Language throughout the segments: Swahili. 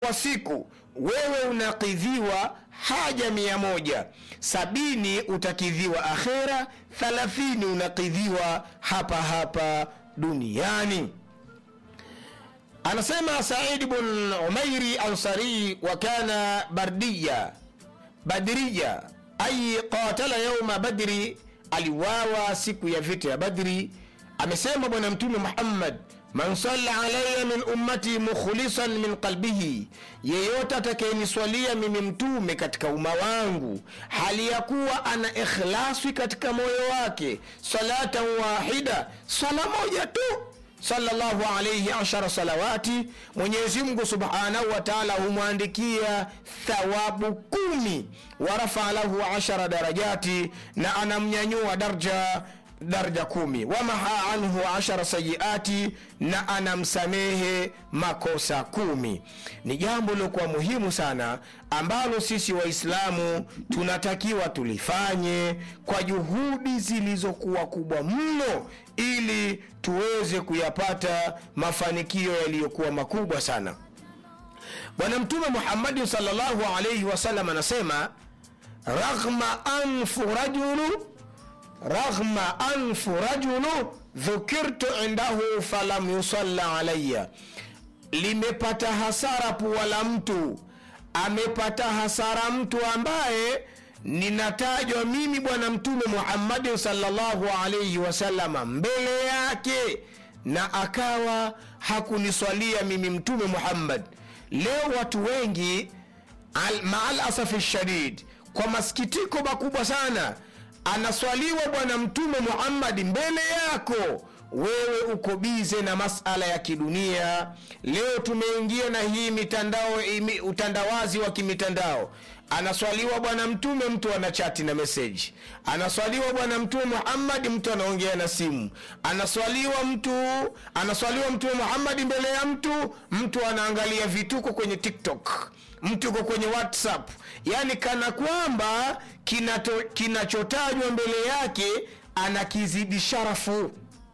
kwa siku wewe unakidhiwa haja mia moja sabini utakidhiwa akhera thalathini unakidhiwa hapa hapa duniani anasema said bn umairi ansari wa kana bardiya badriya ay qatala yauma badri aliwawa siku ya vita ya badri amesema bwana mtume muhammad man salla alaya min ummati mukhlisan min qalbihi yeyote atakayeniswalia mimi mtume katika umma wangu hali ya kuwa ana ikhlasi katika moyo wake salatan wahida sala moja tu sallallahu alaihi ashara salawati mwenyezi mungu subhanahu wa taala humwandikia thawabu kumi warafaa lahu ashara darajati na anamnyanyua darja daraja kumi wamaha anhu ashara sayiati na anamsamehe makosa kumi ni jambo lilokuwa muhimu sana ambalo sisi waislamu tunatakiwa tulifanye kwa juhudi zilizokuwa kubwa mno ili tuweze kuyapata mafanikio yaliyokuwa makubwa sana bwana mtume muhammadin salllahu alaihi wasallam anasema raghma anfu rajulu raghma anfu rajulu dhukirtu indahu falam yusalla alaya limepata hasara pua la mtu amepata hasara mtu ambaye ninatajwa mimi bwana mtume muhammadin salllahu alaihi wasalama mbele yake na akawa hakuniswalia mimi mtume muhammad leo watu wengi al, maal asafi shadid kwa masikitiko makubwa sana anaswaliwa bwana mtume muhammadi mbele yako wewe uko bize na masala ya kidunia leo tumeingia na hii mitandao imi, utandawazi wa kimitandao anaswaliwa bwana mtume mtu ana chati na meseji anaswaliwa bwana mtume muhammadi mtu anaongea na simu anaswaliwa mtu anaswaliwa mtume muhammadi mbele ya mtu mtu anaangalia vituko kwenye tiktok mtu uko kwenye whatsapp yaani kana kwamba kinachotajwa mbele yake anakizidi sharafu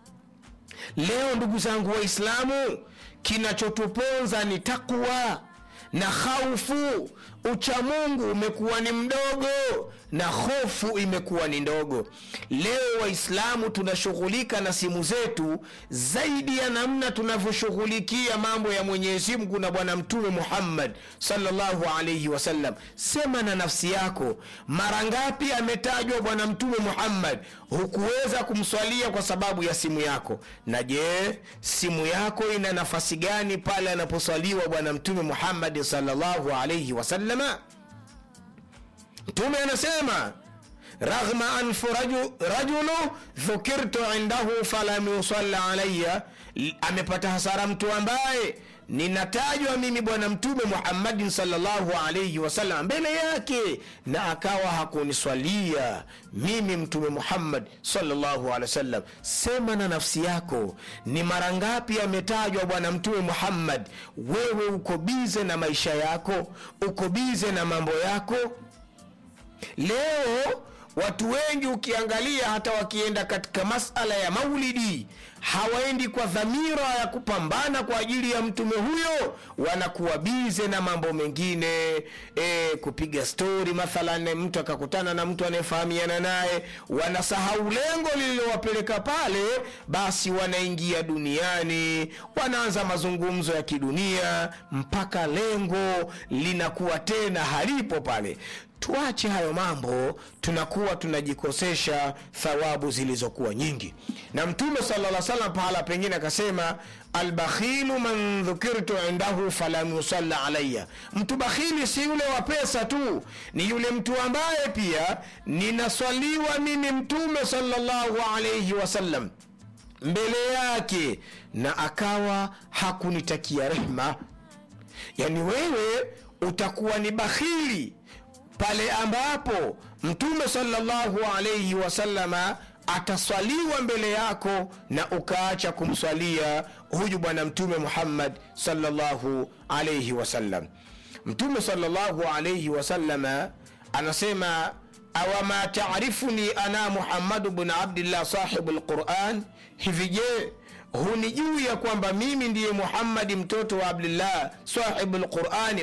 leo ndugu zangu waislamu kinachotuponza ni takwa na khaufu uchamungu umekuwa ni mdogo na hofu imekuwa ni ndogo leo waislamu tunashughulika na simu zetu zaidi ya namna tunavyoshughulikia mambo ya mwenyezi mungu na bwana mtume muhammad salllahu alaihi wasallam sema na nafsi yako mara ngapi ametajwa bwana mtume muhammad hukuweza kumswalia kwa sababu ya simu yako na je simu yako ina nafasi gani pale anaposwaliwa bwana mtume muhammadi salllahu alaihi wasallama mtume anasema raghma anfu raju, rajulu dhukirtu indahu falam yusalla alaya amepata hasara mtu ambaye ninatajwa mimi bwana mtume muhammadin salllahu alaihi wasallam mbele yake na akawa hakuniswalia mimi mtume muhammad salllahu alehi wasallam sema na nafsi yako ni mara ngapi ametajwa bwana mtume muhammad wewe uko bize na maisha yako uko bize na mambo yako leo watu wengi ukiangalia hata wakienda katika masala ya maulidi hawaendi kwa dhamira ya kupambana kwa ajili ya mtume huyo wanakuwa bize na mambo mengine e, kupiga stori mathalan mtu akakutana na mtu anayefahamiana naye wanasahau lengo lililowapeleka pale basi wanaingia duniani wanaanza mazungumzo ya kidunia mpaka lengo linakuwa tena halipo pale tuache hayo mambo tunakuwa tunajikosesha thawabu zilizokuwa nyingi na mtume sala salam pahala pengine akasema albakhilu man dhukirtu indahu falam yusalla alaya mtu bakhili si yule wa pesa tu ni yule mtu ambaye pia ninaswaliwa mimi mtume salllahu alaihi wasallam mbele yake na akawa hakunitakia rehma yani wewe utakuwa ni bakhili pale ambapo mtume salllahu alaihi wasalama ataswaliwa mbele yako na ukaacha kumswalia huyu bwana mtume muhammad salllahu alaihi wasallam mtume salllahu alaihi wasalama anasema awama tarifuni ana muhammadu bn abdillah sahibu lquran hivi je hunijuu ya kwamba mimi ndiye muhammadi mtoto wa abdillah sahibu lqurani